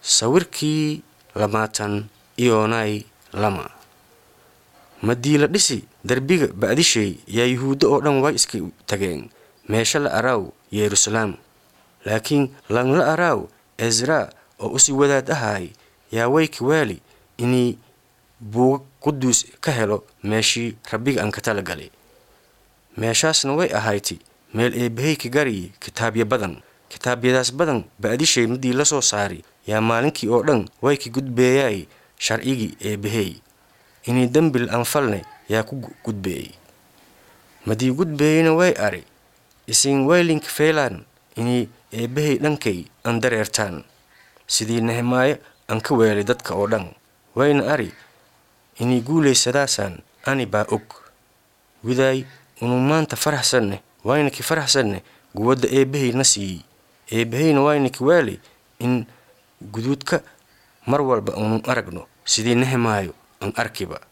sawirkii lamaatan iyoonay lama madii la dhisi derbiga ba'dishay yaa yuhuuddo oo dhan way iska tageen meesha la araaw yeruusalaam laakiin langla araaw ezraa oo usii wadaad ahaay yaa wayka waali inay buuga quduus ka helo meeshii rabbiga aan ka tala galay meeshaasna way ahayti meel eebbahayka gariyi kitaabyo badan kitaabyadaas badan ba'dishay midii la soo saari yaa maalinkii oo dhan wayka gudbeeyaay sharcigii eebbahey inay dembil anfalne yaa ku gudbeeyey madii gudbeeyeyna way ari isin waylinka feylaan inay eebbahay dhankay aan dareertaan sidii nehemaayo aan ka weelay dadka oo dhan wayna ari inay guulaysadaasaan ani baa og widaay unu maanta faraxsanne waynaki faraxsanne guwadda eebbahay na siiyey eebbahayna waynaki waali in guduudka mar walba unu aragno sidii nehemaayo aan arkiba